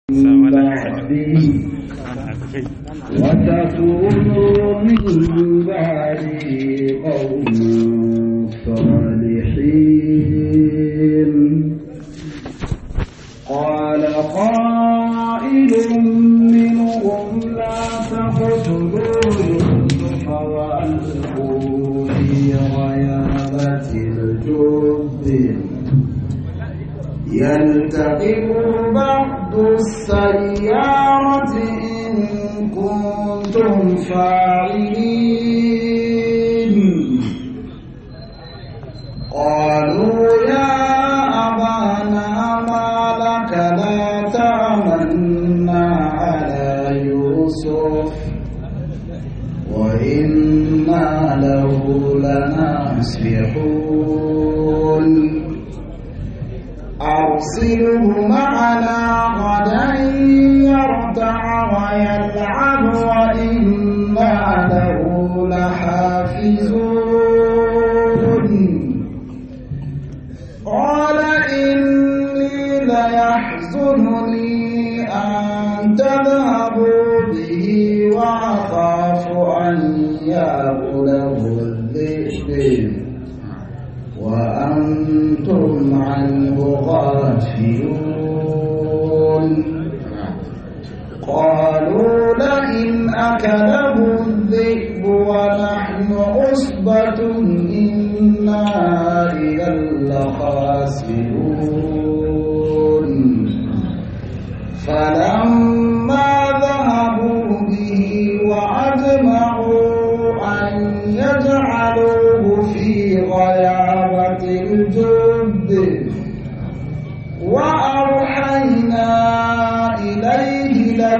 بعده وتكونوا من بعده قوما صالحين قال قائل منهم لا تقتلوا يوسف وألقوا في غيابة الجب يلتقط بعض السيارة إن كنتم فاعلين قالوا يا أبانا ما لك لا تأمنا على يوسف وإنا له لناصحون أرسله معنا غدا يرتع ويلعب وإنا له لحافظون قال إني ليحزنني أن تذهبوا به وأخاف أن يأكله الذئب وأنتم عنه غافلون قالوا لئن أكله الذئب ونحن عصبة إنا إذا لخاسرون فلما ذهبوا به وأجمعوا أن يجعلوه في غيابة الجب وأوحينا إليه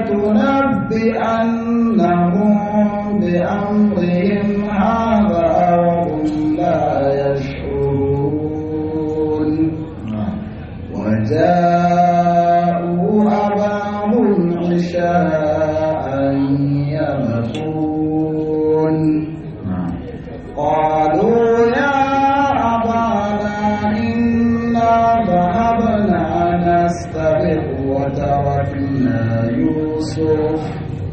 لتنبئنهم بأمرهم هذا وهم لا يشعرون وجاءوا أباهم عشاء يبكون قالوا يا أبانا إنا ذهبنا نستبق وتركنا يوسف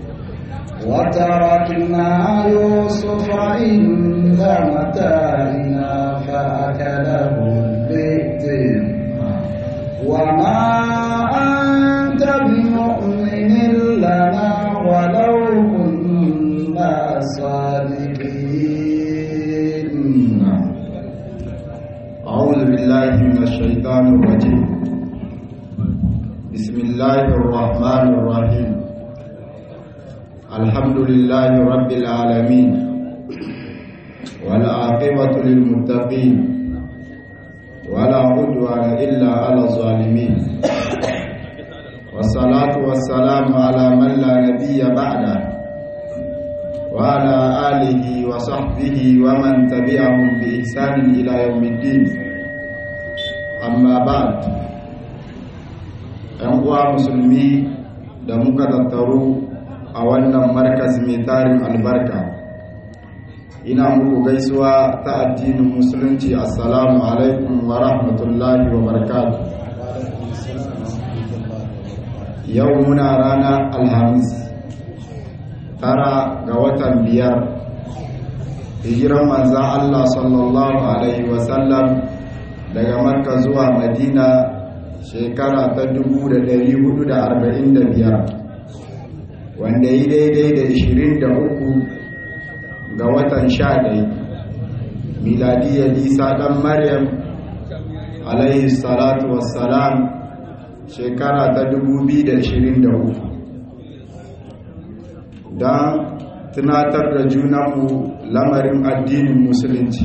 وتركنا يوسف عند متاعنا فأكله الذئب وما أنت بمؤمن لنا ولو كنا صادقين أعوذ بالله من الشيطان الرجيم بسم الله الرحمن الرحيم الحمد لله رب العالمين والعاقبة للمتقين ولا عدوان إلا على الظالمين والصلاة والسلام على من لا نبي بعده وعلى آله وصحبه ومن تبعهم بإحسان إلى يوم الدين أما بعد ‘yan uwa musulmi da muka tattaru a wannan markas mai tarin albarka ina muku gaisuwa ta addinin musulunci assalamu alaikum wa rahmatullahi wa barakatuh yau muna rana alhamis tara ga watan biyar hijiran manzan Allah sallallahu Alaihi wasallam daga marka zuwa madina shekara ta 1445 wanda yi daidai da 23 ga watan 11 miladiyar isa dan maryam alaihi salatu wassalam shekara ta 2023 don tunatar da junanmu lamarin addinin musulunci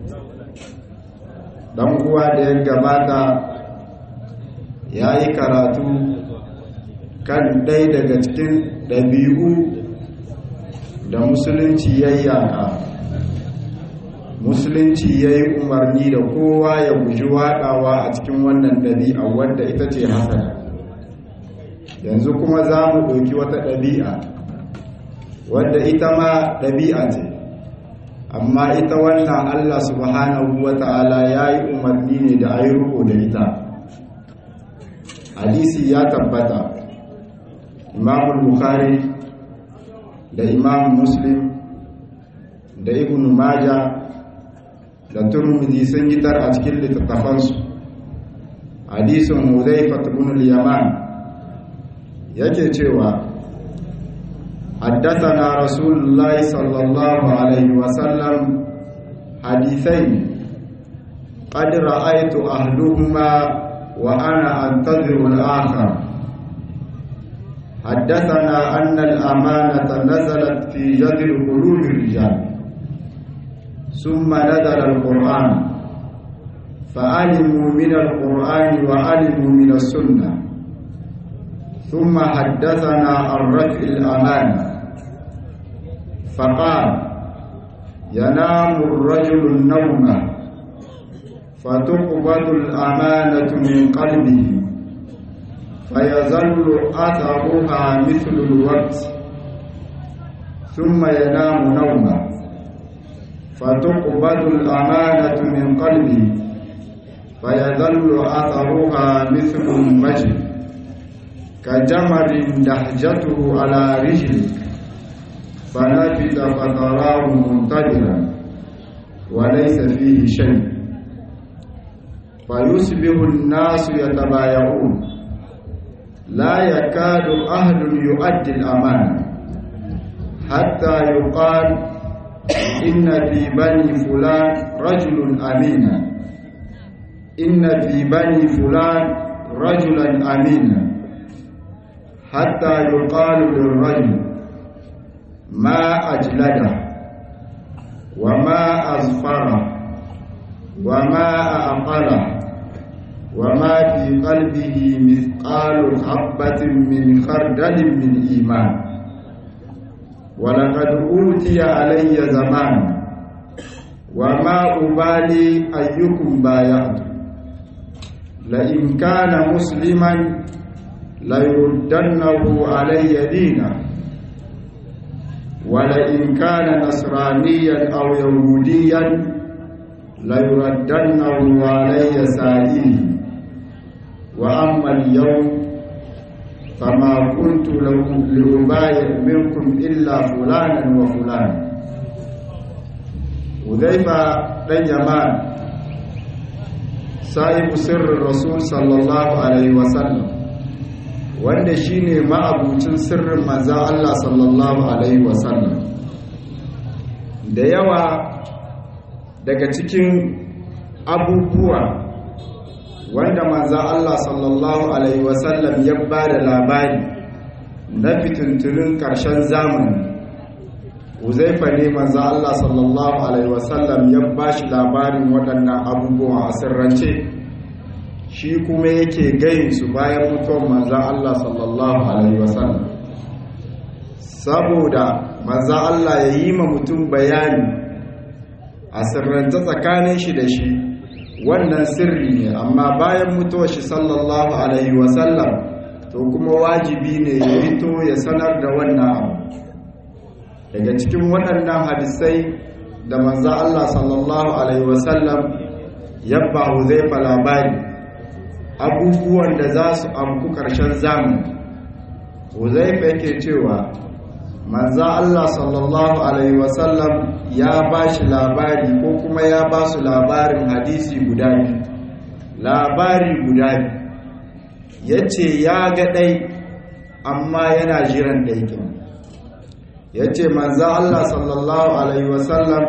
don kuwa da ya gabata ya yi karatu kan ɗai daga cikin ɗabi'u da musulunci ya yi yaka musulunci ya yi umarni da kowa ya guji waɗawa a cikin wannan ɗabi'a wadda ita ce hasana yanzu kuma za mu ɗauki wata ɗabi'a wadda ita ma ɗabi'a ce amma ita wannan Allah subhanahu wa ta'ala ya yi umarni ne da a yi riko da ita hadisi ya tabbata imam bukhari da imam muslim da ibn maja da turmudi sun gitar a cikin littattafansu hadisin huzaifa ibn al-yaman yake cewa حدثنا رسول الله صلى الله عليه وسلم حديثين قد رأيت أهلهما وأنا أنتظر الآخر حدثنا أن الأمانة نزلت في جذر قلوب الرجال ثم نزل القرآن فعلموا من القرآن وعلموا من السنة ثم حدثنا عن رفع الأمانة فقال ينام الرجل النوم فتقبض الأمانة من قلبه فيظل أثرها مثل الوقت ثم ينام نوما فتقبض الأمانة من قلبه فيظل أثرها مثل المجد كجمر دحجته على رجلك فنفد فتراه منتظرا وليس فيه شيء فيصبح الناس يتبايعون لا يكاد أهل يؤدي الأمانة حتى يقال إن في بني فلان رجل أمينا إن في بني فلان رجلا أمينا حتى يقال للرجل ما أجلده وما أزفره وما أعقله وما في قلبه مثقال حبة من خردل من إيمان ولقد أوتي علي زمان وما أبالي أيكم بايعت لئن كان مسلما ليردنه علي دينه ولئن كان نصرانيا أو يهوديا ليردنه علي سائلي وأما اليوم فما كنت لأبايع منكم إلا فلانا وفلانا وذيفة بن يمان صاحب سر الرسول صلى الله عليه وسلم wanda shine ma'abucin sirrin manzan Allah sallallahu alaihi wasallam da yawa daga cikin abubuwa wanda manzan Allah sallallahu alaihi wasallam ya ba da labari na fitintunin ƙarshen zamani uzaifa ne manzan Allah sallallahu alaihi wasallam ya ba shi labarin waɗannan abubuwa a sirrance shi kuma yake gayin su bayan mutuwar manzan Allah sallallahu Alaihi wasallam saboda manzan Allah ya yi ma mutum bayani a sirranta tsakanin shi da shi wannan sirri ne amma bayan mutuwar shi sallallahu Alaihi wasallam to kuma wajibi ne ya fito ya sanar da wannan abu daga cikin waɗannan hadisai da manzan Allah sallallahu Alaihi wasallam yabba huzaifa labari abubuwan da za su amku ƙarshen zamani huzaifa yake cewa manza Allah sallallahu alaihi wasallam ya ba shi labari ko kuma ya ba su labarin hadisi guda biyu labari guda biyu ya ce ya ga ɗai amma yana jiran ɗaikin ya ce manza Allah sallallahu alaihi wasallam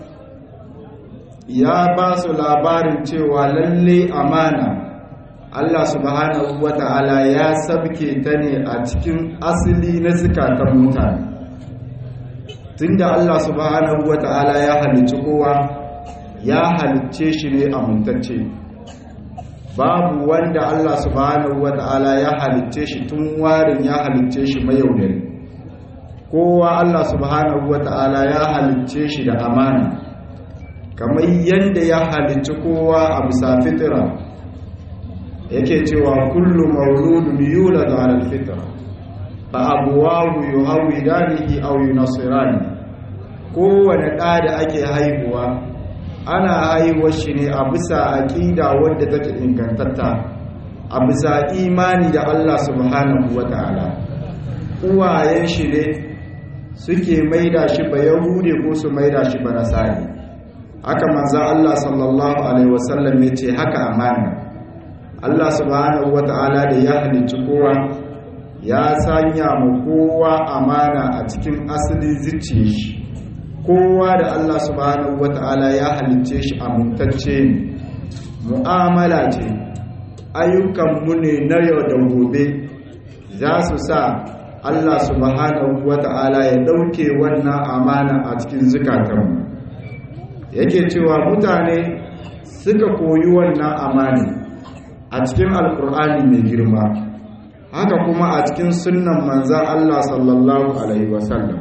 ya ba su labarin cewa lalle amana Allah subhanahu wa ta'ala ya sabke ta ne a cikin asali na zukatan mutane tunda Allah subhanahu wa ta'ala ya halicci kowa ya halicce shi ne amintacce babu wanda Allah subhanahu wa ta'ala ya halicce shi tun warin ya halicce shi mayaudari kowa Allah subhanahu wa ta'ala ya halicce shi da amana kamar yadda ya halicci kowa a bisa fitira yake cewa kullu mauludun yuladu ala alfitra fa abuwahu yuhawidanihi aw yunasirani kowane ɗa da ake haihuwa ana haihuwar shi ne a bisa aƙida wadda take ingantatta a bisa imani da Allah subhanahu wata'ala uwayen shi ne suke maida shi ba yahude ko su maida shi ba nasari haka manzo Allah sallallahu alaihi wasallam ya ce haka amana Allah subhanahu wata'ala da ya halicci kowa ya sanya mu kowa amana a cikin asalin zuciyar shi kowa da Allah subhanahu wata'ala ya halicce shi amintacce ne mu'amala ce ayyukanmu ne na yau da gobe za su sa Allah subhanahu wata'ala ya ɗauke wannan amana a cikin zukatanmu yake cewa mutane suka koyi wannan amana a cikin alkur'ani mai girma haka kuma a cikin sunnan manzan Allah sallallahu alaihi wasallam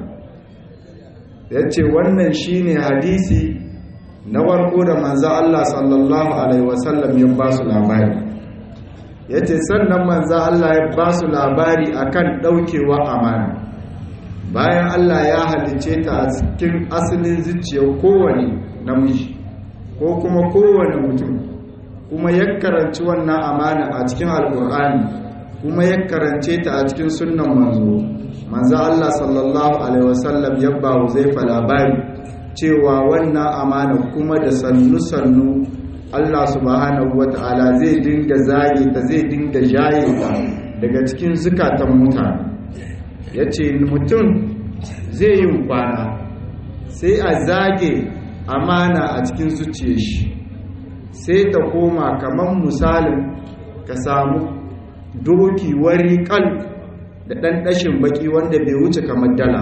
ya ce wannan shine hadisi na warko da manzan Allah sallallahu alaihi wasallam ya ba su labari ya ce sannan manzan Allah ya ba su labari akan ɗaukewa amana bayan Allah ya halice ta a cikin asalin zuciyar kowane namiji ko kuma kowane mutum kuma ya karanci wannan amana a cikin alkur'ani kuma ya karance ta a cikin sunnan manzo manzo Allah sallallahu alaihi wasallam ya ba Huzaifa labari cewa wannan amana kuma da sannu sannu Allah subhanahu wata'ala zai dinga zage ta zai dinga jaye ta daga cikin zukatan mutane yace mutum zai yi kwana sai a zage amana a cikin zuciyar shi sai ta koma kamar misalin ka samu doki wari kal da ɗan ɗashin baki wanda bai wuce kamar dala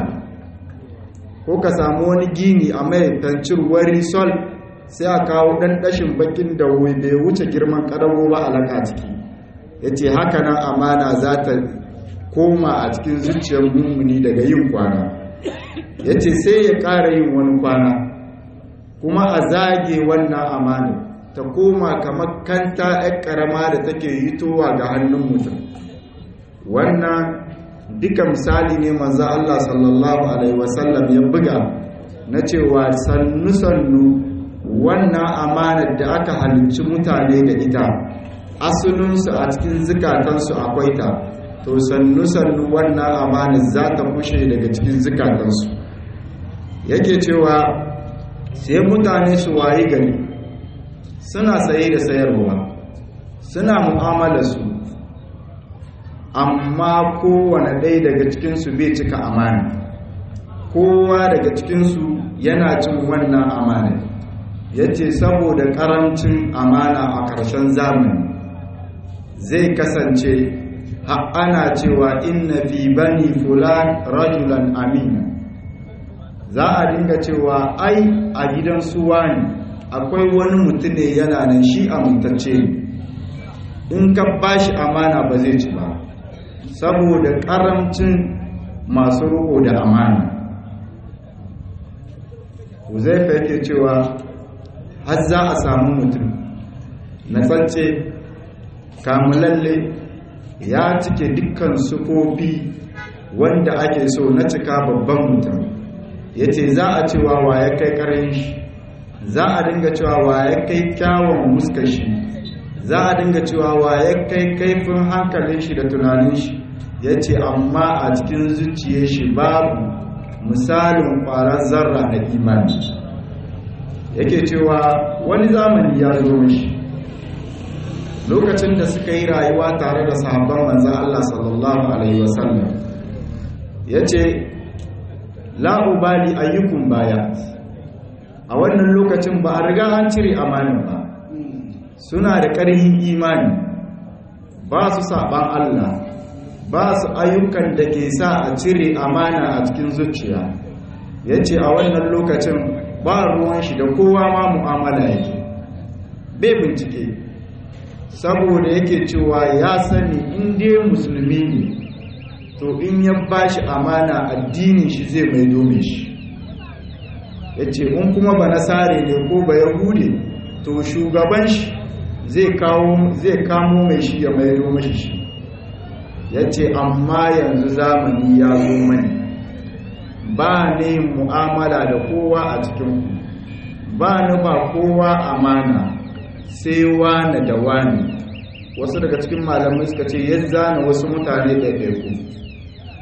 ko ka samu wani gini a mai tancir wari sol sai a kawo ɗan ɗashin bakin da bai wuce girman ƙadago ba alaka ciki ya ce haka nan amana za ta koma a cikin zuciyar mummuni daga yin kwana ya ce sai ya ƙara yin wani kwana kuma a zage wannan amana ta koma kamar kanta 'yan ƙarama da take hitowa ga hannun mutum wannan duka misali ne manzo Allah sallallahu alaihi wasallam ya buga na cewa sannu-sannu wannan amanar da aka halicci mutane da ita asalinsu a cikin zukatansu akwai ta to sannu-sannu wannan amanar za ta kushe daga cikin zukatansu yake cewa sai mutane su wayi gari suna saye da sayarwa suna mu'amala su amma kowane ɗaya daga cikinsu bai cika amana kowa daga cikinsu yana cin wannan amana ya ce saboda ƙarancin amana a ƙarshen zamani zai kasance ana cewa inna fi bani fulan rajulan amina za a dinga cewa ai a gidan suwa ne akwai wani mutum ne yana nan shi amintacce in ka bashi amana ba zai ci ba saboda karamcin masu roƙo da amana huzaifa yake cewa har za a samu mutum na tsance kamulalle ya cike dukkan sufofi wanda ake so na cika babban mutum ya ce za a cewa wa ya kai ƙarin shi za a dinga cewa wa ya kai kyawun muskar shi za a dinga cewa wa ya kai kaifin hankalin shi da tunanin shi ya ce amma a cikin zuciya shi babu misalin ƙwarar zarra na imani yake cewa wani zamani ya zo shi lokacin da suka yi rayuwa tare da sahabban manzan Allah sallallahu Alaihi wasallam ya ce la'ubali ayyukun baya a wannan lokacin ba a riga an cire amanin ba suna da ƙarhin imani ba su saɓan Allah ba su ayyukan da ke sa a cire amana a cikin zuciya ya ce a wannan lokacin ba ruwan shi da kowa ma mu'amala yake bai bincike saboda yake cewa ya sani inda musulmi ne to in ya ba shi amana addinin shi zai mai dome shi ya ce in kuma ba nasare ne ko ba yahude to shugaban shi zai kamo mai shi ya mai dome shi ya ce amma yanzu zamani ya zo mani ba ne mu'amala da kowa a cikin ba ni ba kowa amana sai wane da wane wasu daga cikin malamai suka ce ya zana wasu mutane ɗaiɗaiku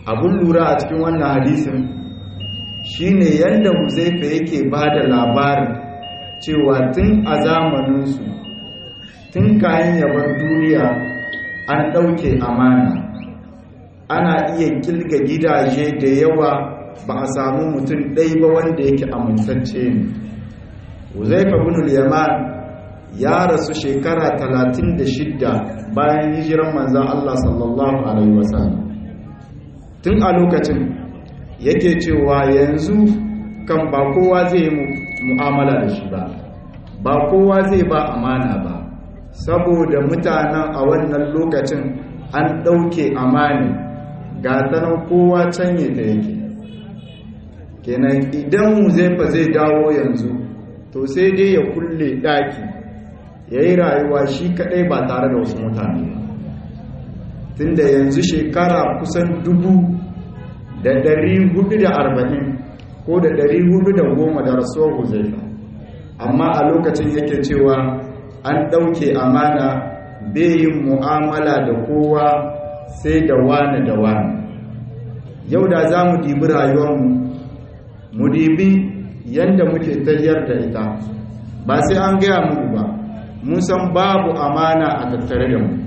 abun lura a cikin wannan hadisin shine yadda huzaifa yake ba da labarin cewa tun a zamaninsu tun kayan yabar duniya an ɗauke amana ana iya kilga gidaje da yawa ba a samu mutum ɗai ba wanda yake amintacce ne huzaifa bin yaman ya rasu shekara 36 bayan hijiran manzan Allah sallallahu Alaihi wasallam tun a lokacin yake cewa yanzu kan ba kowa zai yi mu'amala da shi ba ba kowa zai ba amana ba saboda mutanen a wannan lokacin an ɗauke amani ga tanan kowa canye ta yake kenan idan mu zai fa zai dawo yanzu to sai dai ya kulle ɗaki ya yi rayuwa shi kaɗai ba tare da wasu mutane ba tunda yanzu shekara kusan dubu da ɗari hudu da arba'in ko da ɗari hudu da goma da rasuwar huzaifa amma a lokacin yake cewa an ɗauke amana yin mu'amala da kowa sai da wani da wani yau da za mu dibi rayuwarmu mu dibi yadda muke tayyar da ita ba sai an gaya mu ba mun san babu amana a tattare da mu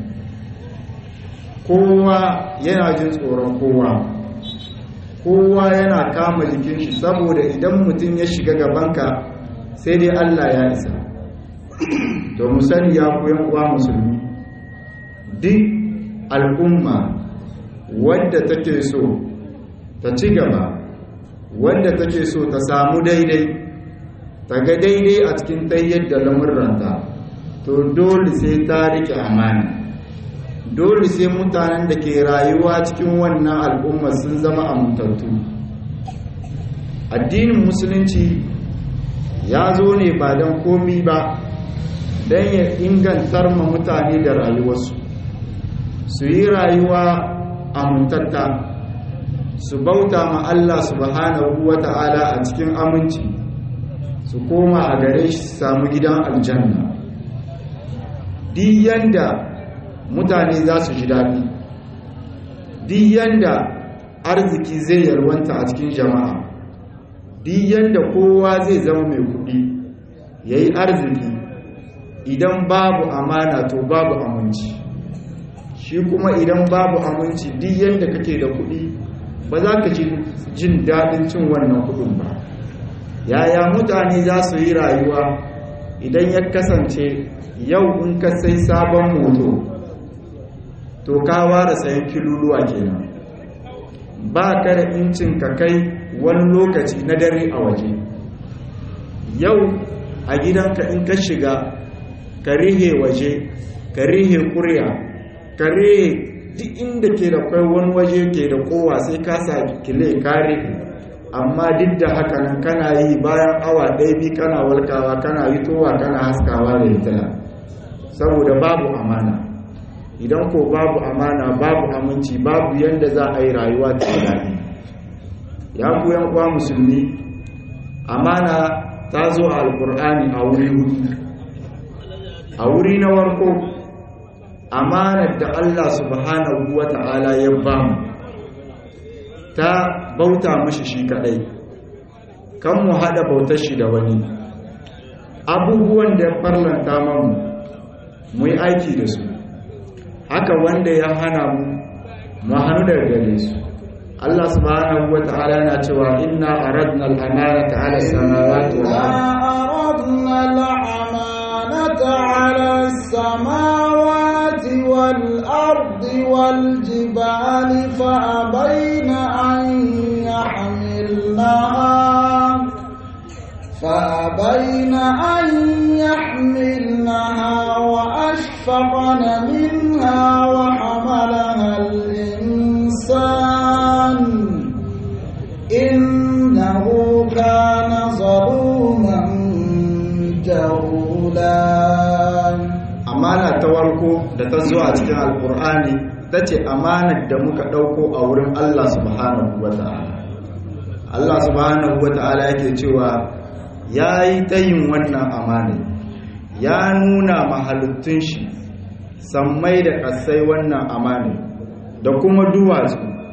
kowa yana jin tsoron kowa kowa yana kama jikin shi saboda idan mutum ya shiga gabanka sai dai Allah ya isa to mu sani ya koyan uwa musulmi duk al'umma wadda take so ta ci gaba wadda take so ta samu daidai ta ga daidai a cikin tayyar da lamurranta to dole sai ta rike amana dole sai mutanen da ke rayuwa cikin wannan al'umma sun zama amintattu addinin musulunci ya zo ne ba don komi ba don ya ingantar ma mutane da rayuwarsu su yi rayuwa amintatta su bauta ma Allah subhanahu wa ta'ala a cikin aminci su koma a gare shi su samu gidan aljanna diyan da mutane za su ji daɗi diyan da arziki zai yarwanta a cikin jama'a diyan da kowa zai zama mai kuɗi ya yi arziki idan babu amana to babu aminci shi kuma idan babu aminci diyan da kake da kuɗi ba za ka jin daɗin cin wannan kuɗin ba yaya mutane za su yi rayuwa idan ya kasance yau in ka sai sabon moto to ka ware sayan kiluluwa kenan ba ka da incin ka kai wani lokaci na dare a waje yau a gidanka in ka shiga ka rihe waje ka rihe kurya ka rihe duk inda ke da kwai wani waje ke da kowa sai ka sa kile ka rihe amma duk da haka nan kana yi bayan awa ɗaya bi kana walkawa kana yi towa kana haskawa da hitila saboda babu amana idan ko babu amana babu aminci babu yadda za a yi rayuwa ta daɗi ya ku yan uwa musulmi amana ta zo a alkur'ani a wuri hudu a wuri na warko amanar da Allah subhanahu wa ta'ala ya ba mu ta bauta mashi shi kadai kan mu hada bautar shi da wani abubuwan da ya farlanta mamu mu yi aiki da su haka wanda ya hana mu mu hannu daga gare su Allah subhanahu wa ta'ala yana cewa inna aradna al-amanata 'ala as-samawati wal aradna al-amanata 'ala as-samawati wal ardi wal jibali fa abayna an yahmilnaha فأبين أن يحملنها وأشفقن منها وحملها الإنسان إنه كان ظلوما جهولا amana ta warko da ta zo a cikin alkur'ani ta ce amanar da muka ɗauko a wurin Allah subhanahu wa ta'ala Allah subhanahu wa ta'ala yake cewa ya yi tayin wannan amana ya nuna mahalittun shi sammai da ƙasai wannan amana da kuma duwatsu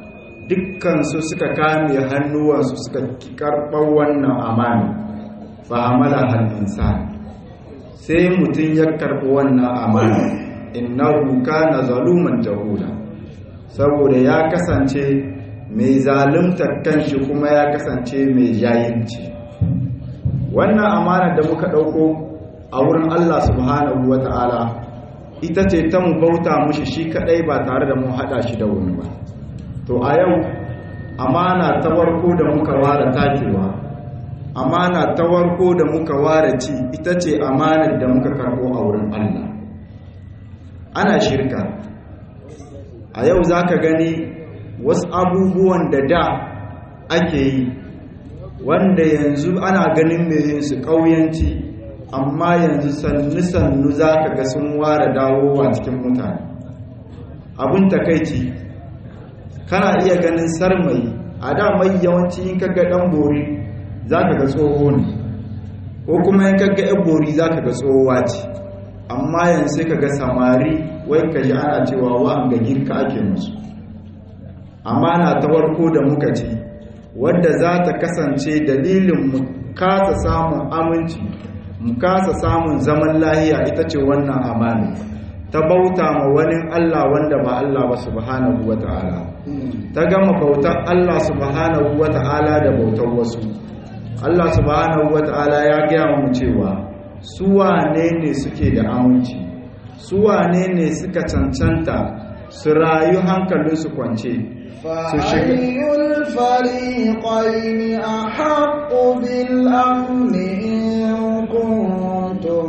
dukkansu suka kame hannuwansu suka karɓar wannan amana fa hamala hal insan sai mutum ya karɓi wannan amana innahu kana zaluman jahula saboda ya kasance mai zaluntar kanshi kuma ya kasance mai jayinci wannan amana da muka ɗauko a wurin Allah subhanahu wata'ala ita ce ta mu bauta mushi shi kadai ba tare da mu haɗa shi da wani ba to a yau amana ta warko da muka ware takewa amana ta warko da muka ware ci ita ce amanar da muka karɓo a wurin Allah ana shirka a yau za ka gani wasu abubuwan da da ake yi wanda yanzu ana ganin mai yin su ƙauyanci amma yanzu sannu-sannu za ka ga sun ware dawowa cikin mutane abin takaici kana iya ganin sarmai a da mai yawanci in kaga ɗan bori za ka ga tsoho ne ko kuma in kaga yan bori za ka ga tsohuwa ce amma yanzu sai ka ga samari wai ka ji ana cewa wa'anga girka ake musu amana ta warko da muka ci wadda za ta kasance dalilin mu kasa samun aminci mu kasa samun zaman lahiya ita ce wannan amana ta bauta ma wani Allah wanda ba Allah ba subhanahu wata'ala ta gama bautar Allah subhanahu wata'ala da bautar wasu Allah subhanahu wata'ala ya gaya mu cewa su wane ne suke da aminci su wane ne suka cancanta su rayu hankalinsu kwance فأي الفريقين أحق بالأمن إن كنتم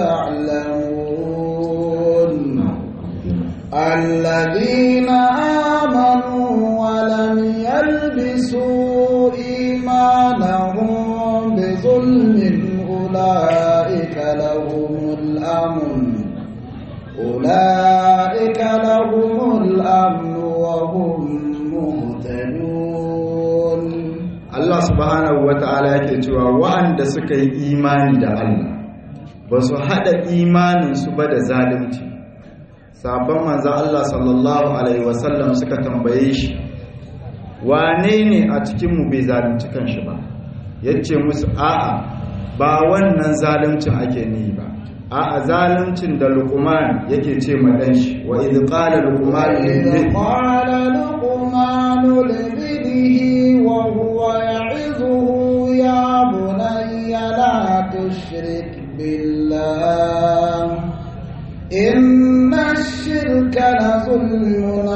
تعلمون الذين آمنوا ولم يلبسوا إيمانهم بظلم أولئك لهم الأمن أولئك لهم الأمن وهم مهتدون Allah subhanahu wata'ala yake cewa wa'anda suka yi imani da Allah ba su haɗa imaninsu ba da zalunci sabon manzo Allah sallallahu alaihi wasallam suka tambaye shi wane ne a cikinmu bai zalunci kanshi ba yace musu a'a ba wannan zaluncin ake ni ba a'a zaluncin da luqman yake ce ma dan shi wa idh qala luqman وإذ قال لقمان لابنه وهو يعظه يا بني لا تشرك بالله إن الشرك لظلم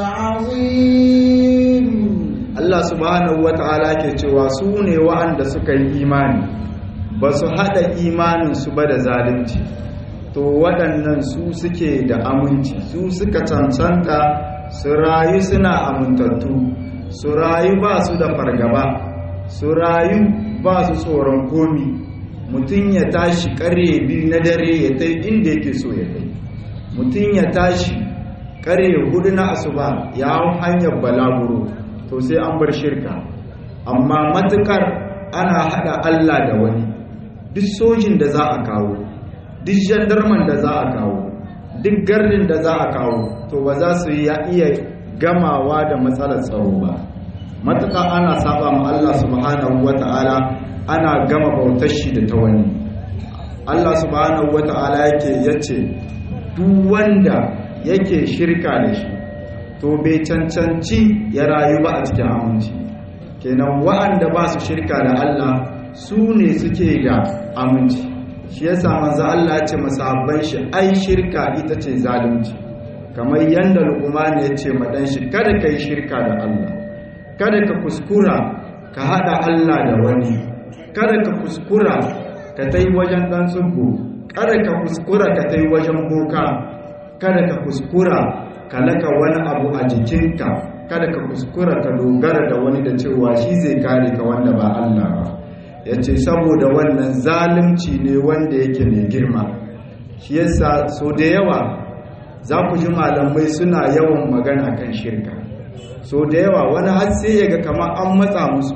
عظيم Allah subhanahu wata'ala ke cewa su ne wa'anda suka yi imani ba su haɗa imaninsu ba da zalunci to waɗannan su suke da aminci su suka cancanta su rayu suna amintattu su rayu ba su da fargaba su rayu ba su tsoron komi mutum ya tashi ƙarye biyu na dare ya tai inda yake so ya kai mutum ya tashi ƙarye hudu na asuba ya hau hanyar balaguro to sai an bar shirka amma matukar ana hada Allah da wani duk sojin da za a kawo duk jandarman da za a kawo duk gardin da za a kawo to ba za su iya gamawa da matsalar tsaro ba matuka ana saba ma Allah subhanahu wata'ala ana gama bautar shi da ta wani Allah subhanahu wata'ala yake yace duk wanda yake shirka da shi to bai cancanci ya rayu ba a cikin aminci kenan wa'anda ba su shirka da Allah su ne suke da aminci shi yasa manzo Allah ya ce masahabban shi ai shirka ita ce zalunci kamar yanda Luqman ya ce ma dan shi kada kai shirka da Allah kada ka kuskura ka hada Allah da wani kada ka kuskura ka tai wajen dan tsubbu kada ka kuskura ka tai wajen boka kada ka kuskura ka laka wani abu a jikinka kada ka kuskura ka dogara da wani da cewa shi zai kare ka wanda ba Allah ba ya ce saboda wannan zalunci ne wanda yake mai girma shi yasa so da yawa za ku ji malamai suna yawan magana kan shirka so da yawa wani har sai ya ga kamar an matsa musu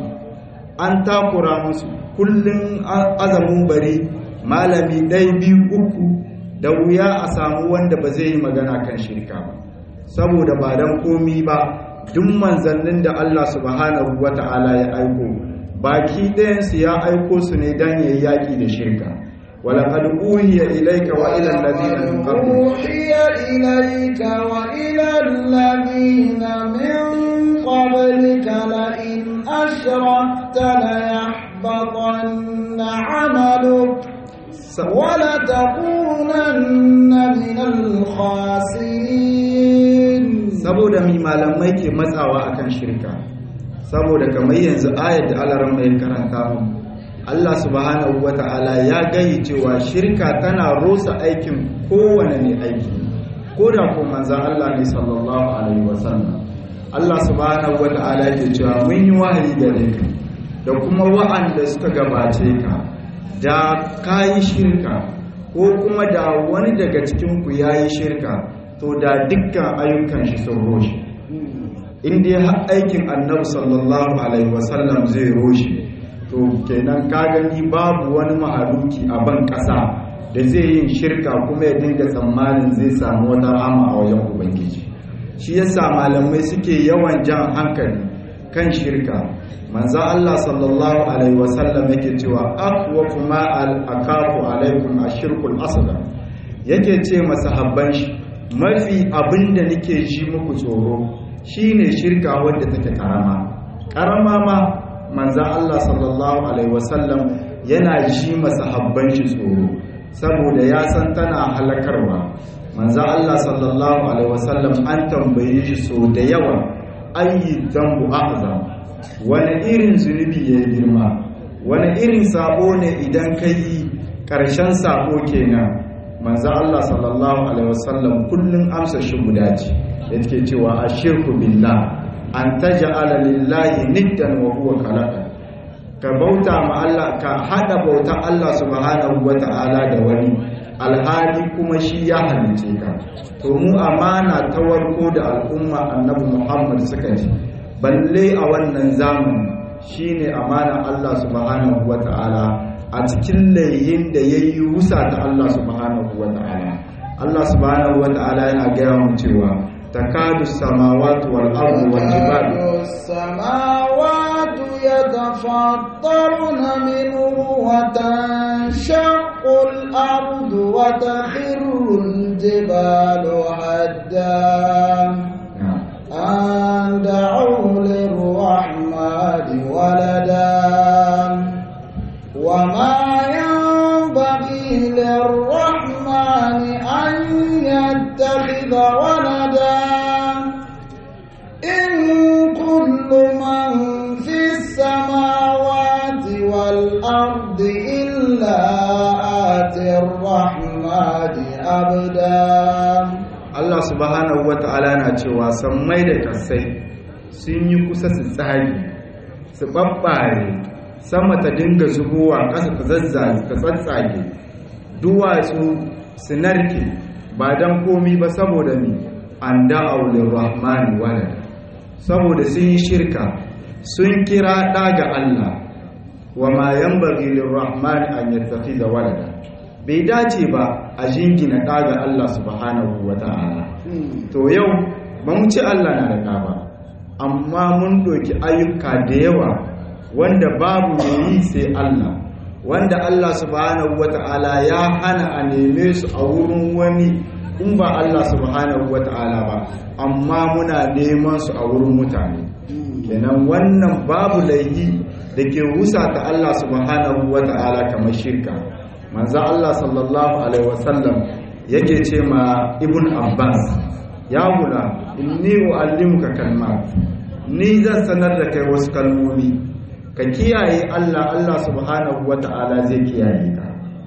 an takura musu kullum azamin bari malami ɗaya biyu uku da wuya a samu wanda ba zai yi magana kan shirka ba saboda ba don komi ba duk manzannin da Allah subhanahu wata'ala ya aiko baki ɗayansu ya aiko su ne don yayi yaƙi da shirka ولقد أوحي إليك وإلى الذين من قبلك أوحي إليك وإلى الذين من قبلك لئن أشركت ليحبطن عملك ولتكونن من الخاسرين saboda mi malamai ke matsawa akan shirka saboda kamar yanzu ayat da alaran mai karanta mu Allah subhanahu wata'ala ya gayi cewa shirka tana rusa aikin kowane ne aiki ko da ko manzan Allah ne sallallahu alaihi wasallam Allah subhanahu wata'ala ke cewa mun yi wahayi gare ka da kuma wa'anda suka gabace ka da kayi shirka ko kuma da wani daga cikin ku yayi shirka to da dukkan ayyukan shi sun roshe in dai har aikin annabi sallallahu alaihi wasallam zai roshe to kenan ka gani babu wani mahaluki a ban ƙasa da zai yin shirka kuma ya dinga tsammanin zai samu wata rama a wajen ubangiji shi yasa malamai suke yawan jan hankali kan shirka manzo Allah sallallahu alaihi wasallam yake cewa aqwa kuma al akafu alaikum ashirkul asghar yake ce masahabban shi mafi abinda nake ji muku tsoro shine shirka wadda take karama karama ma manzan Allah sallallahu Alaihi wasallam yana ji masahabban shi tsoro saboda ya san tana halakarwa manzan Allah sallallahu Alaihi wasallam an tambaye shi so da yawa ayi zambu azam wani irin zunubi ya yi girma wani irin sabo ne idan ka yi ƙarshen sabo kenan manzan Allah sallallahu Alaihi wasallam kullum amsa shi guda ce da ke cewa a shirku billah an taj'ala lillahi niddan wa huwa khalaqa ka bauta ma Allah ka hada bautan Allah subhanahu wata'ala da wani alhali kuma shi ya halice ka to mu amana ta warko da al'umma annabi Muhammad suka ji balle a wannan zamani shine amana Allah subhanahu wata'ala a cikin layin da yayi rusa ta Allah subhanahu wata'ala Allah subhanahu wata'ala yana gaya mu cewa تكاد السماوات والأرض والجبال السماوات يتفطرن منه وتنشق الأرض وتخر الجبال هدا أن دعوا للرحمن ولدا وما ينبغي للرحمن أن يتخذ ولدا إن كل من في السماوات والأرض إلا آتي الرحمن أبدا Allah subhanahu wa ta'ala na cewa sammai da kasai sun yi kusa su tsari su babbare sama ta dinga zubowa ƙasa ta zazzage ta tsatsage duwatsu su narke ba don komi ba saboda ni an da'aulin rahmani walada saboda sun yi shirka sun kira ɗa ga Allah wa ma yan bagilin rahmani an yattafi da walada bai dace ba a jingina ɗa ga Allah subhanahu wa ta'ala to yau ba mu ci Allah na da ɗa ba amma mun ɗoki ayyuka da yawa wanda babu mai yi sai Allah wanda Allah subhanahu wata'ala ya hana a neme su a wurin wani in ba Allah subhanahu wata'ala ba amma muna neman su a wurin mutane kenan wannan babu laihi da ke wusa ta Allah subhanahu wata'ala kamar shirka manzo Allah sallallahu alaihi wasallam yake ce ma ibn Abbas ya gula inni uallimuka kalmat ni zan sanar da kai wasu kalmomi ka kiyaye Allah Allah subhanahu wata'ala zai kiyaye ka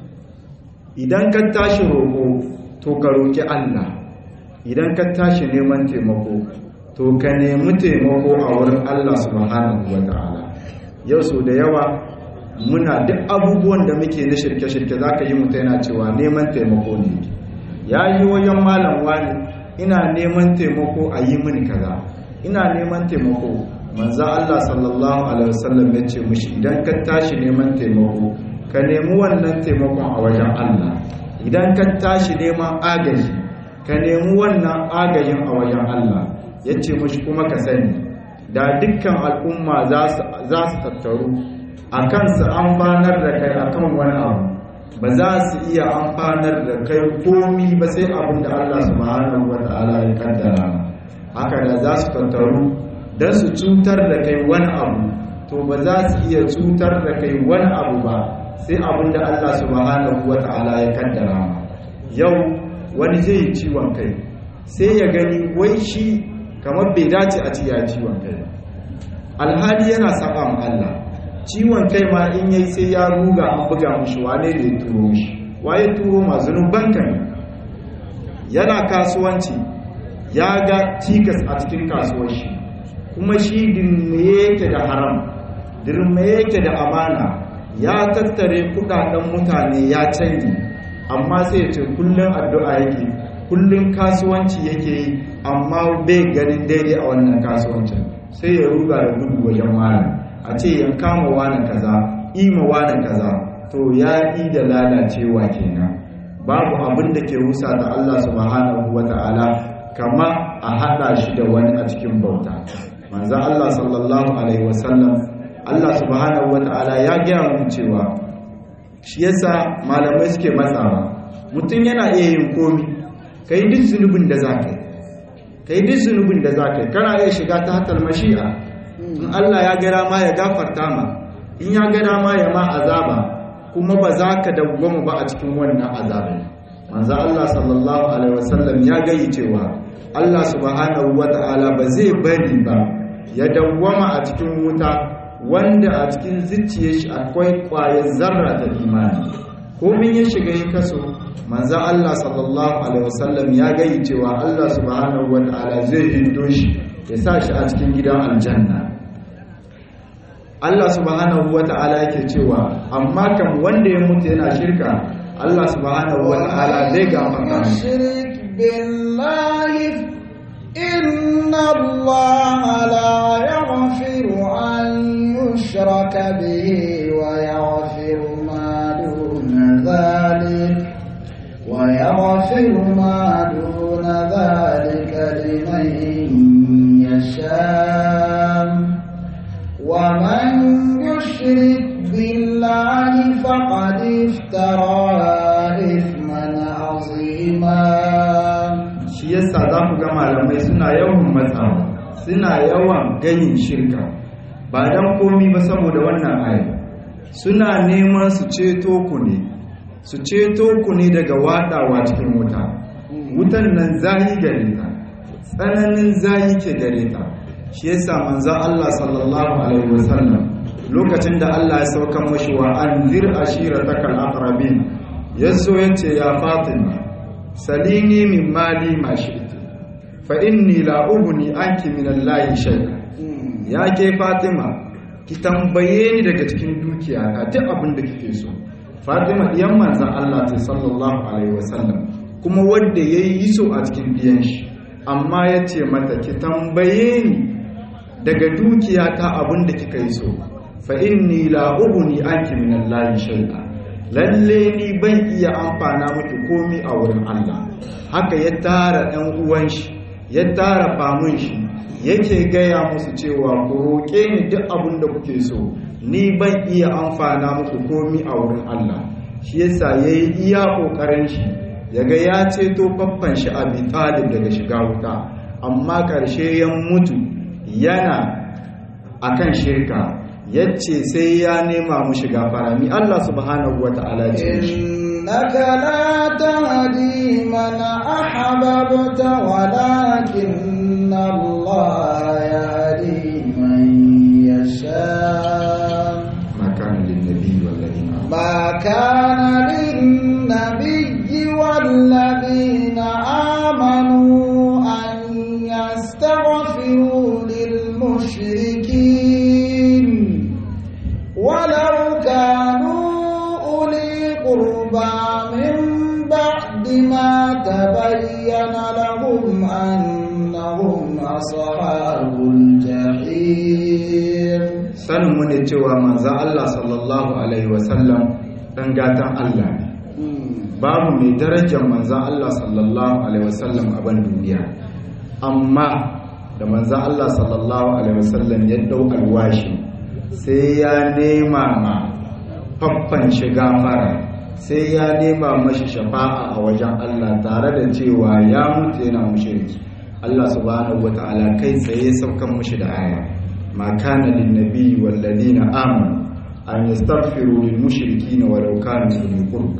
idan ka tashi roƙo to ka roƙi Allah idan ka tashi neman taimako to ka nemi taimako a wurin Allah subhanahu wata'ala yau so da yawa muna duk abubuwan da muke na shirke-shirke za ka yi mutu yana cewa neman taimako ne ya yi wajen malam wani ina neman taimako a yi mini kaza ina neman taimako manzo Allah sallallahu alaihi wasallam ya ce mushi idan ka tashi neman taimako ka nemi wannan taimakon a wajen Allah idan ka tashi neman agaji ka nemi wannan agajin a wajen Allah ya ce mashi kuma ka sani da dukkan al'umma za su tattaru a kansu amfanar da kai akan wani abu ba za su iya amfanar da kai komi ba sai abin da Allah subhanahu wa ta'ala ya kaddara haka da za su tattaru don su cutar da kai wani abu to ba za su iya cutar da kai wani abu ba sai abin da Allah subhanahu wa ta'ala ya kaddara yau wani zai yi ciwon kai sai ya gani wai shi kamar bai dace a ciya ciwon kai alhali yana saba ma Allah ciwon kai ma in yayi sai ya ruga an buga mushi wane da ya turo shi waye turo ma zunuban kan yana kasuwanci ya ga cikas a cikin kasuwar shi kuma shi dirme yake da haram dirme yake da amana ya tattare kudaden mutane ya canji amma sai ya ce kullum addu'a yake kullum kasuwanci yake yi amma bai ganin daidai a wannan kasuwancin sai ya ruga da gudu wajen wani a ce yan kama wani kaza ima wani kaza to ya yi da lalacewa kenan babu abin da ke rusa da Allah subhanahu wata'ala kama a hada shi da wani a cikin bauta manzo Allah sallallahu alaihi wasallam Allah subhanahu wata'ala ya gaya mu cewa shi yasa malamai suke matsawa mutum yana iya yin komi kai duk zunubin da za ka yi kai duk zunubin da za ka yi kana iya shiga ta hatar mashi'a in Allah ya gara ma ya gafarta ma in ya gara ma ya ma azaba kuma ba za ka dawwama ba a cikin wannan azabin manzo Allah sallallahu alaihi wasallam ya gayi cewa Allah subhanahu wata'ala ba zai bari ba ya dawwama a cikin wuta wanda a cikin zuciyar shi akwai ƙwayar zarra ta imani komin ya shiga ya kaso manzo Allah sallallahu alaihi wasallam ya gayi cewa Allah subhanahu wata'ala zai hindo shi ya sa shi a cikin gidan aljanna Allah subhanahu wata'ala yake cewa amma kan wanda ya mutu yana shirka Allah subhanahu wata'ala zai gafarta shirk billahi inna Allah la yaghfiru an yushraka bihi wa yaghfiru ma duna dhalik wa yaghfiru ma duna dhalika liman yasha ومن يشرك بالله فقد افترى إثما عظيما shi yasa za ku ga malamai suna yawan matsawa suna yawan ganin shirka ba don komi ba saboda wannan ayi suna neman su ceto ku ne su ceto ku ne daga wadawa cikin wuta wutan nan zahi gare ta tsananin zahi ke gare ta shi yasa manzo Allah sallallahu alaihi wasallam lokacin da Allah ya sauka mashi wa anzir ashiratakal aqrabin yazo yace ya Fatima salini min mali ma shi'ti fa inni la ughni anki min Allah shay'a ya ke Fatima ki tambaye ni daga cikin dukiya ta duk abin da kike so Fatima diyan manzon Allah ta sallallahu alaihi wasallam kuma wanda yayi so a cikin diyan shi amma yace mata ki tambaye ni daga dukiya ta abin da kika yi so fa inni la ughni anki min Allah shay'a lalle ni ban iya amfana miki komi a wurin Allah haka ya tara ɗan uwan shi ya tara famun shi yake gaya musu cewa ku roƙe ni duk abin da kuke so ni ban iya amfana muku komi a wurin Allah shi yasa yayi iya kokarin shi yaga ya ceto faffan shi Abi Talib daga shiga wuta amma ƙarshe ya mutu yana akan shirka yace sai ya nema mu shiga farami Allah subhanahu wata'ala ce إنك لا تهدي من أحببت ولكن الله يهدي من يشاء ما كان للنبي والذين آمنوا ما كان للنبي والذين آمنوا أن يستغفروا للمشركين ولو كانوا أولي قربى من بعد ما تبين لهم أنهم أصحاب الجحيم sanin mu ne cewa manzo Allah sallallahu alaihi wasallam dan gatan Allah ne babu mai darajar manzo Allah sallallahu alaihi wasallam a ban duniya amma da manzan Allah sallallahu alaihi wasallam ya dau alwashi sai ya nema ma faffan shiga fara sai ya nema mashi shafa'a a wajen Allah tare da cewa ya mutu yana mushriki Allah subhanahu wata'ala kai tsaye saukan mushi da aya ma kana lin nabiyyi wal ladina amanu an yastaghfiru lil mushrikeen walau kanu uli qurba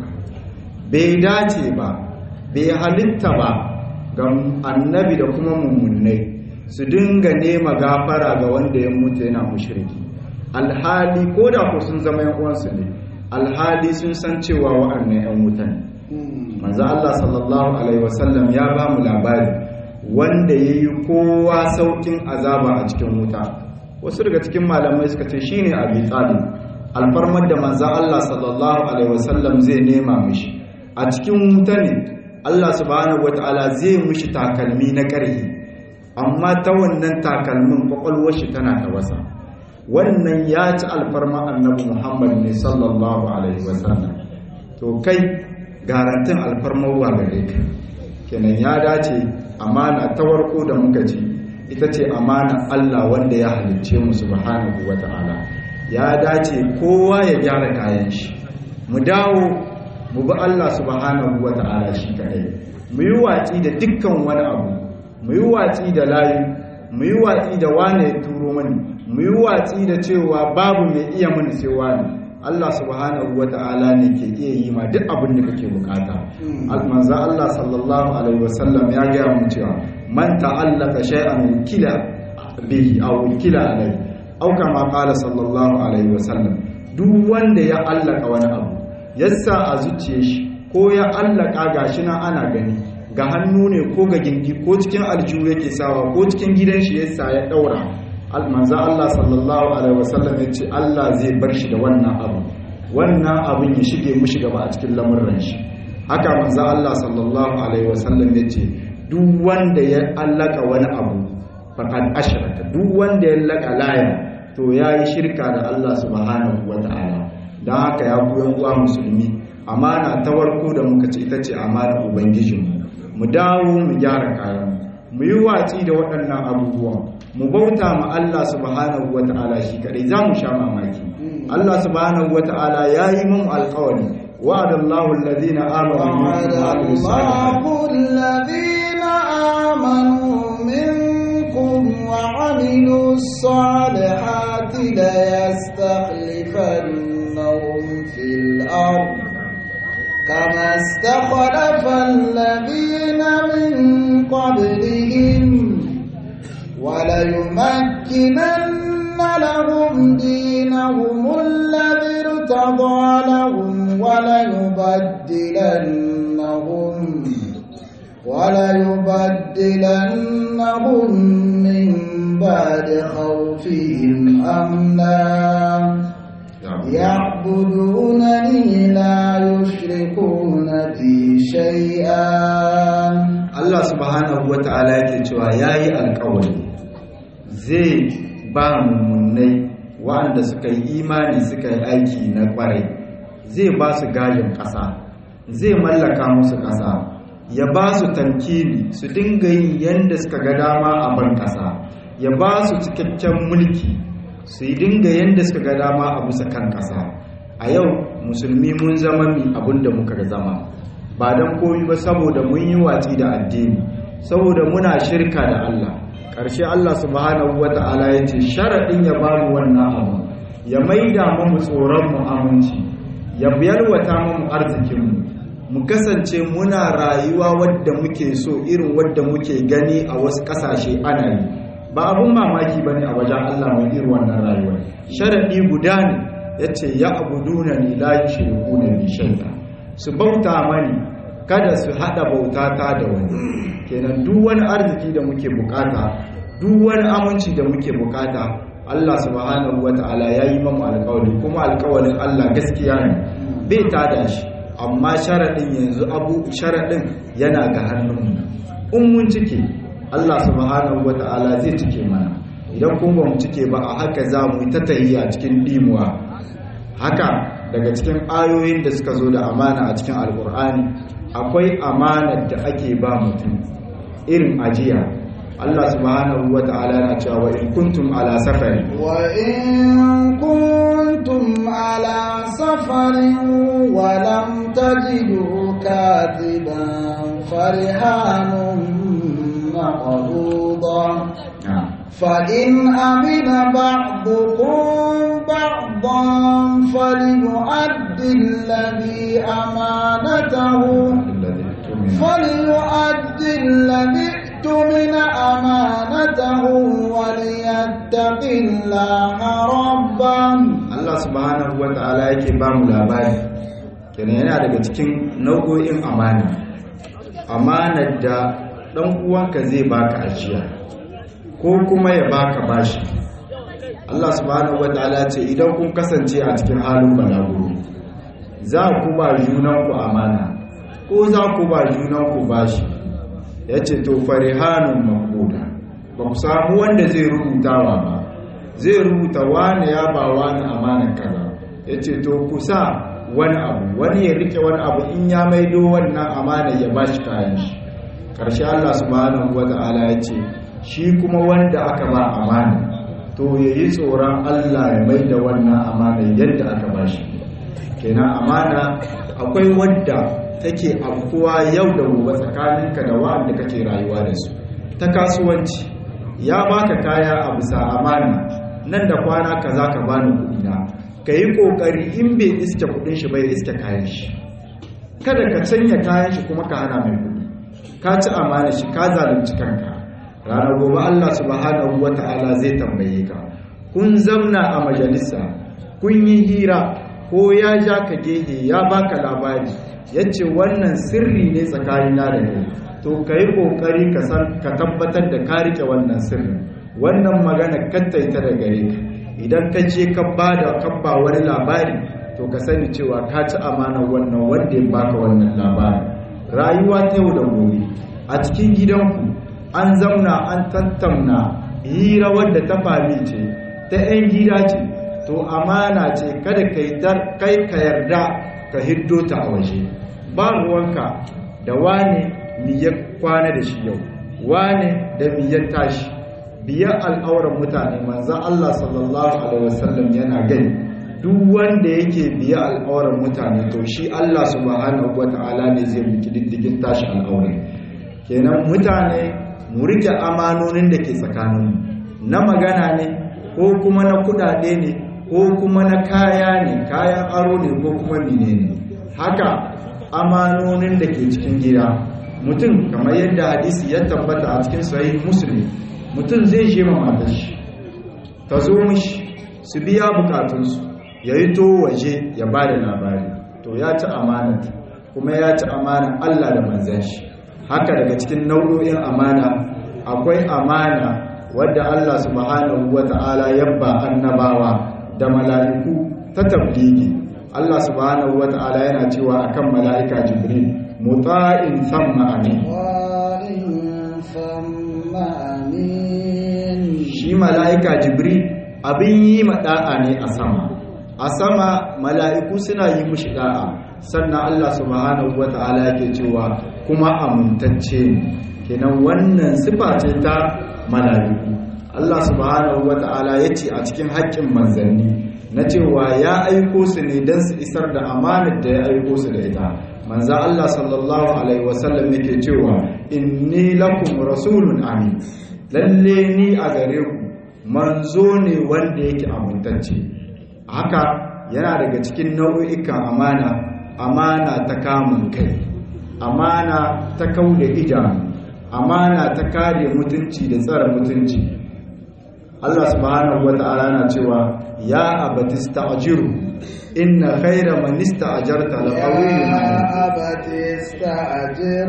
bai dace ba bai halitta ba ga annabi da kuma mummunai su dinga nema gafara ga wanda ya mutu yana mushriki alhali ko da ko sun zama yan uwansu ne alhali sun san cewa wa'annan yan wutan manzo Allah sallallahu alaihi wasallam ya ba mu labari wanda yayi kowa saukin azaba a cikin wuta wasu daga cikin malamai suka ce shine Abi Talib alfarmar da manzo Allah sallallahu alaihi wasallam zai nema mishi a cikin wuta ne Allah subhanahu wataala zai mishi takalmi na ƙarfi amma ta wannan takalmin kwakwalwar shi tana ta wasa wannan ya ci alfarma annabi muhammad ne sallallahu alaihi wasallam to kai garantin alfarmarwa gare ka kenan ya dace amana ta warko da muka ci ita ce amana allah wanda ya halicce mu subhanahu wata'ala ya dace kowa ya gyara kayan shi mu dawo mu bi allah subhanahu wata'ala shi kadai mu yi watsi da dukkan wani abu mu yi watsi da layu mu yi watsi da wane ya turo mani mu yi watsi da cewa babu mai iya mani sai wani Allah subhanahu wa ta'ala ne ke iya yi ma duk abin da kake bukata manzo Allah sallallahu alaihi wasallam ya gaya mu cewa man ta'allaka shay'an wukila bihi aw wukila alaihi aw kama qala sallallahu alaihi wasallam duk wanda ya allaka wani abu yassa a zuciyar shi ko ya allaka gashi nan ana gani ga hannu ne ko ga gindi ko cikin aljihu yake sawa ko cikin gidan shi yasa ya daura manzo Allah sallallahu alaihi wasallam ya ce Allah zai bar shi da wannan abu wannan abin ya shige mushi gaba a cikin lamurran shi haka manzo Allah sallallahu alaihi wasallam ya ce duk wanda ya allaka wani abu faqad ashraka duk wanda ya allaka laya to yayi shirka da Allah subhanahu wataala dan haka ya ku yan uwa musulmi amana ta warko da muka ce ita ce amana ubangijinmu mu dawo mu gyara kayan mu yi watsi da waɗannan abubuwan mu bauta ma Allah subhanahu wa ta'ala shi kadai za mu sha mamaki Allah subhanahu wa ta'ala ya yi mun alƙawari wa'ada Allahu alladhina amanu minkum wa 'amilus salihati la yastakhlifannahum fil ardh كما استخلف الذين من قبلهم وليمكنن لهم دينهم الذي ارتضى لهم وليبدلنهم وليبدلنهم من بعد خوفهم أمنا يعبدونني لا يشركون بي شيئا Allah subhanahu wa ta'ala yake cewa yayi alƙawari zai ba mummunai waɗanda suka yi imani suka yi aiki na ƙwarai zai ba su gajin ƙasa zai mallaka musu ƙasa ya ba su tankini su dinga yin yadda suka ga dama a ban ƙasa ya ba su cikakken mulki su yi dinga yadda suka ga dama a bisa kan ƙasa a yau musulmi mun zama mi abin da muka zama ba don komi ba saboda mun yi watsi da addini saboda muna shirka da Allah ƙarshe Allah subhanahu wa ta'ala ya ce sharaɗin ya ba mu wannan abu ya maida mu tsoron mu aminci ya yalwata mu arzikinmu mu kasance muna rayuwa wadda muke so irin wadda muke gani a wasu ƙasashe ana yi ba abun mamaki ba ne a wajen Allah mai irin wannan rayuwar sharaɗi guda ne ya ce ya abuduna ni la yushriku na bi shay'a su bauta mani kada su hada bautata da wani kenan duk wani arziki da muke bukata duk wani aminci da muke bukata Allah subhanahu wata'ala ya yi mamu alkawari kuma alkawarin Allah gaskiya ne bai tada shi amma sharaɗin yanzu abu sharaɗin yana ga hannunmu in mun cike Allah subhanahu wata'ala zai cike mana idan kuma ba mu cike ba a haka za mu yi ta tahiya cikin dimuwa haka daga cikin ayoyin da suka zo da amana a cikin alkur'ani akwai amanar da ake ba mutum irin ajiya Allah subhanahu wa ta'ala yana cewa in kuntum ala safari وإن كنتم على سفر ولم تجدوا كاتبا فرهان مقبوضة فإن أمن بعضكم بعضا فليؤد الذي أمانته فليؤد الذي اؤتمن أمانته وليتق الله ربه Allah subhanahu wa ta'ala yake ba mu labari kenan yana daga cikin nau'o'in amana amanar da ɗan uwanka zai baka ajiya ko kuma ya baka bashi Allah subhanahu wa ta'ala ce idan kun kasance a cikin halin balaguro za ku ba junanku amana ko za ku ba junanku bashi ya ce to farihanun makuda ba ku samu wanda zai rubutawa ba zai rubuta wani ya ba wani amanar kaza ya ce to ku sa wani abu wani ya rike wani abu in ya maido wannan amana ya ba shi kayan shi ƙarshe Allah subhanahu wa ta'ala ya ce shi kuma wanda aka ba amana to ya yi tsoron Allah ya mai da wannan amana yadda aka ba shi kenan amana akwai wadda take afkuwa yau da gobe tsakaninka da wa'anda kake rayuwa da su ta kasuwanci ya baka kaya a bisa amana nan da kwana kaza ka bani kuɗi na ka yi ƙoƙari in bai iske kuɗin shi bai iske kayan shi kada ka canya kayan shi kuma ka hana mai kuɗi ka ci amana shi ka zalunci kanka ranar gobe Allah subhanahu wata'ala zai tambaye ka kun zamna a majalisa kun yi hira ko ya ja ka gehe ya baka labari yace wannan sirri ne tsakanina da kai to ka yi ƙoƙari ka tabbatar da ka rike wannan sirrin wannan magana kattaita da gare ka idan ka je ka ba da kabba wani labari to ka sani cewa ka ci amana wannan wanda ya baka wannan labari rayuwa ta yau da gobe a cikin gidanku an zamna an tattauna hira wadda ta fami ce ta 'yan gida ce to amana ce kada kai ka yarda ka hiddo ta a waje ba ruwanka da wane miyar kwana da shi yau wane da miyar tashi biyar al'auran mutane manzan Allah sallallahu Alaihi wasallam yana gani duk wanda yake biya al'auran mutane to shi Allah subhanahu wa ta'ala ne zai biki diddigin tashi al'auran kenan mutane mu rike amanonin da ke tsakaninmu na magana ne ko kuma na kudade ne ko kuma na kaya ne kayan aro ne ko kuma mine ne haka amanonin da ke cikin gida mutum kamar yadda hadisi ya tabbata a cikin sahih muslim mutum zai je matar shi ta zo mishi su biya bukatunsu ya yi to waje ya ba da labari to ya ci amanata kuma ya ci amanan Allah da manzan shi haka daga cikin nau'o'in amana akwai amana wadda Allah subhanahu wata'ala yabba annabawa da mala'iku ta tabligi Allah subhanahu wata'ala yana cewa akan mala'ika Jibril muta'in samma amin shi mala'ika jibril abin yi maɗa'a ne a sama a sama mala'iku suna yi mushi ɗa'a sannan Allah subhanahu wa ta'ala yake cewa kuma amintacce ne kenan wannan sifa ce ta mala'iku Allah subhanahu wa ta'ala ya ce a cikin haƙƙin manzanni na cewa ya aiko su ne don su isar da amanar da ya aiko su da ita manza Allah sallallahu alaihi wasallam yake cewa inni lakum rasulun amin lalle ni a gare ku manzo ne wanda yake amintacce haka yana daga cikin nau'ikan amana amana ta kamun kai amana ta kauda idanu amana ta kare mutunci da tsara mutunci Allah subhanahu wata'ala na cewa ya abati sta'jiru inna khayra man ista'jarta laqawiyyun يا أبت استأجر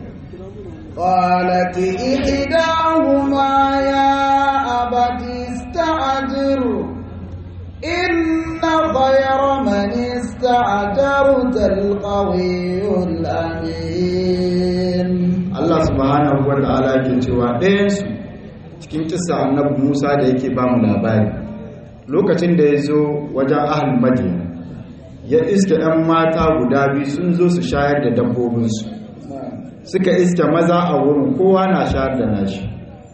قالت إحداهما يا أبت استأجر إن خير من استأجرت القوي الأمين Allah subhanahu wata'ala ke cewa ɗayansu cikin kisa annabi Musa da yake ba mu labari lokacin da ya zo wajen ahal madina ya iske ɗan mata guda biyu sun zo su shayar da dabbobinsu suka iske maza a wurin kowa na shayar da nashi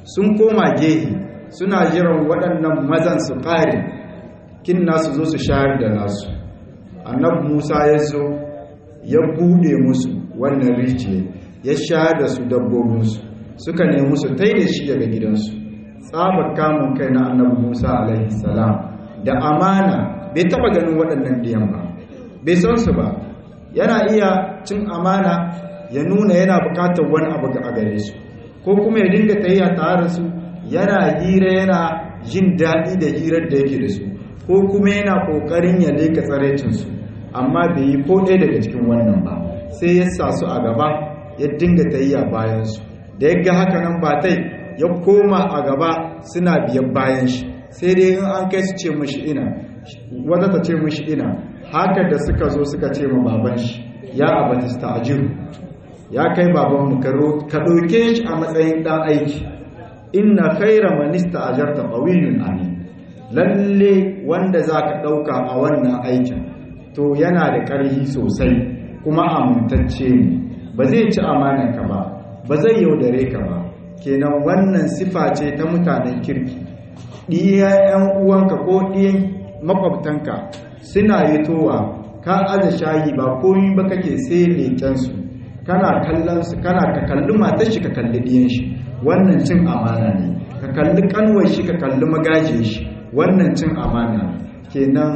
sun koma gehe suna jiran waɗannan mazan su ƙare kin nasu zo su shayar da nasu annabi musa ya zo ya buɗe musu wannan rijiya ya shayar da su dabbobinsu suka nemi su tai da shi daga gidansu tsabar kamun kai na annabi musa alaihi salam da amana bai taɓa ganin waɗannan diyan ba bai san su ba yana iya cin amana ya nuna yana buƙatar wani abu a gare su ko kuma ya dinga tafiya tare da su yana hira yana jin daɗi da hirar da yake da su ko kuma yana ƙoƙarin ya leka tsarecinsu amma bai yi ko ɗaya daga cikin wannan ba sai ya sa su a gaba ya dinga tafiya bayansu da ya ga haka nan ba tai ya koma a gaba suna biyan bayan shi sai dai in an kai su ce mashi ina wata ta ce mashi ina haka da suka zo suka ce ma baban shi ya abatista ajiru ya kai babanmu ka ɗauke shi a matsayin ɗan aiki inna khaira manista ajarta qawiyun amin lalle wanda zaka ɗauka a wannan aikin to yana da ƙarfi sosai kuma amintacce ne ba zai ci amanarka ba ba zai yaudare ka ba kenan wannan sifa ce ta mutanen kirki ɗiya 'yan uwanka ko ɗiyan makwabtanka suna yi towa ka aza shayi ba komi ba kake sai leƙensu kana kallon su kana ka kalli matar shi ka kalli ɗiyan shi wannan cin amana ne ka kalli kanwar shi ka kalli magaje shi wannan cin amana kenan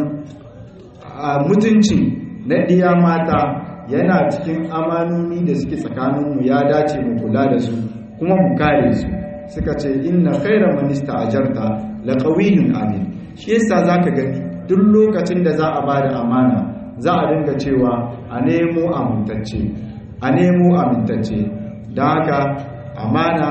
a mutunci na ɗiya mata yana cikin amanoni da suke tsakaninmu ya dace mu kula da su kuma mu kare su suka ce inna khaira minista ajarta la qawiyyun amin shi yasa zaka gani duk lokacin da za a bada amana za a dinga cewa a nemo amintacce a nemo amintacce don haka amana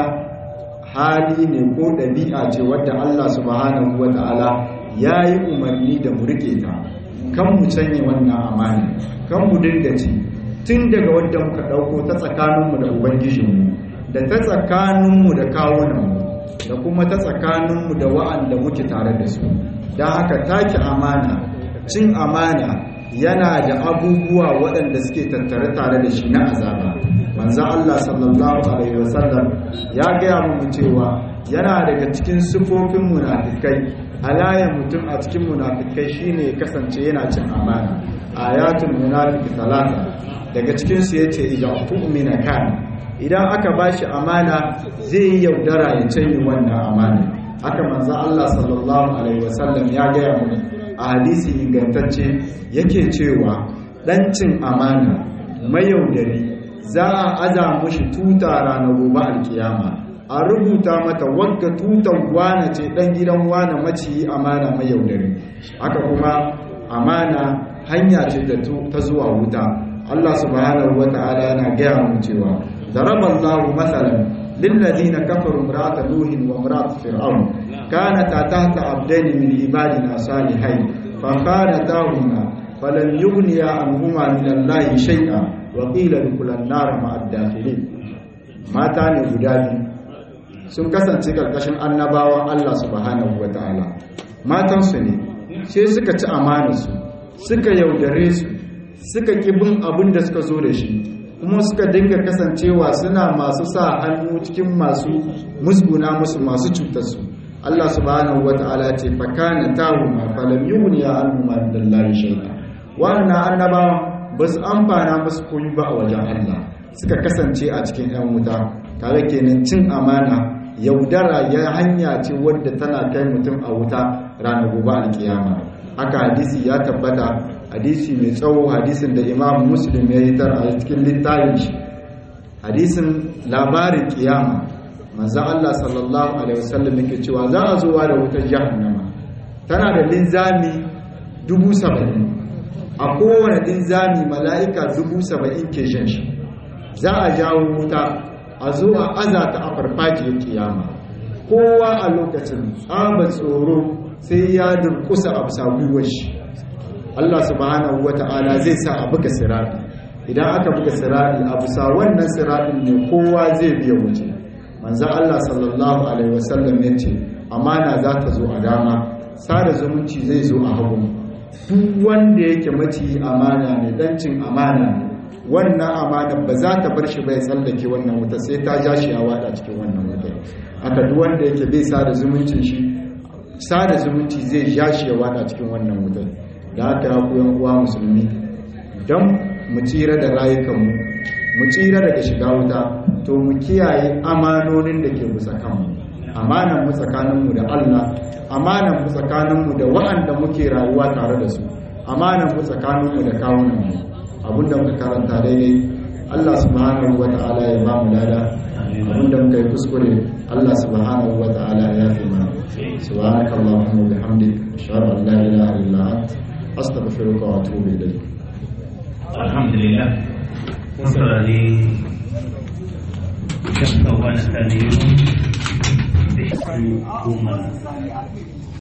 hali ne ko ɗabi'a ce wadda Allah subhanahu wa ta'ala ya yi umarni da mu rike ta kan mu canye wannan amana kan mu dinga ci tun daga wadda muka ɗauko ta tsakaninmu da ubangijinmu da ta tsakaninmu da kawunanmu da kuma ta tsakaninmu da wa'anda muke tare da su don haka take amana cin amana yana da abubuwa waɗanda suke tattare tare da shi na azaba manzo Allah sallallahu alaihi wasallam ya gaya mu cewa yana daga cikin sifofin munafikai alayan mutum a cikin munafikai shine ya kasance yana cin amana ayatul munafiq talata daga cikin su yace idan tu'mina kan idan aka bashi amana zai yi yaudara ya canye wannan amana haka manzo Allah sallallahu alaihi wasallam ya gaya mu a hadisi ingantacce yake cewa ɗancin amana mayaudari za a aza mushi tuta ranar gobe alkiyama a rubuta mata wadda tutan wane ce ɗan gidan wane maciyi amana mayaudari haka kuma amana hanya ce ta zuwa wuta Allah subhanahu wa ta'ala yana gaya mu cewa daraballahu matsalan للذين كفروا امرأة نوح وامرأة فرعون كانتا تحت عبدين من عبادنا صالحين فخانتاهما فلم يغنيا عنهما من الله شيئا وقيل ادخلا النار مع الداخلين mata ne guda biyu sun kasance karkashin annabawan Allah subhanahu wataala matansu ne sai suka ci amanarsu suka yaudare su suka ƙi bin abin da suka zo da shi kuma suka dinga kasancewa suna masu sa hannu cikin masu musguna musu masu cutarsu Allah subhanahu wata'ala ce fakana tahuma falam yughni anhum min Allah shay'a wannan annabawan ba su amfana musu koyi ba a wajen Allah suka kasance a cikin yan wuta tare kenan cin amana yaudara ya hanya ce wadda tana kai mutum a wuta ranar gobe alkiyama haka hadisi ya tabbata hadisi mai tsawo hadisin da imam muslim ya yi tar a cikin littafin shi hadisin labarin kiyama manzo Allah sallallahu alaihi wasallam yake cewa za a zuwa da wutar jahannama tana da linzami dubu saba'in a kowane linzami mala'ika dubu saba'in ke shan shi za a jawo wuta a zo a azata a farfajiyar kiyama kowa a lokacin tsaba tsoro sai ya durkusa a bisa gwiwar shi Allah subhanahu wata'ala zai sa a buga sirati idan aka buga sirati a bisa wannan siratin ne kowa zai biya wuce manzo Allah sallallahu alaihi wasallam ya ce amana za ta zo a dama sada zumunci zai zo a hagu duk wanda yake maci amana ne dancin amana ne wannan amana ba za ta bar shi bai tsallake wannan wuta sai ta ja shi a wada cikin wannan wuta aka duk wanda yake bai sada zumuncin shi sada zumunci zai ja shi ya wada cikin wannan wutar da haka ya ku yan uwa musulmi don mu tsira da rayukanmu mu tsira daga shiga wuta to mu kiyaye amanonin da ke musa kanmu amanan mu tsakaninmu da Allah amanan mu tsakaninmu da waɗanda muke rayuwa tare da su amanan mu tsakaninmu da kawunanmu abinda muka karanta daidai Allah subhanahu wa ta'ala ya ba mu lada abinda muka yi kuskure Allah subhanahu wa ta'ala ya fi mana subhanaka allahumma wa bihamdik ashhadu an la ilaha illa anta astaghfiruka wa atubu ilayk alhamdulillah mun saurari shakka wani kaliyu da shi goma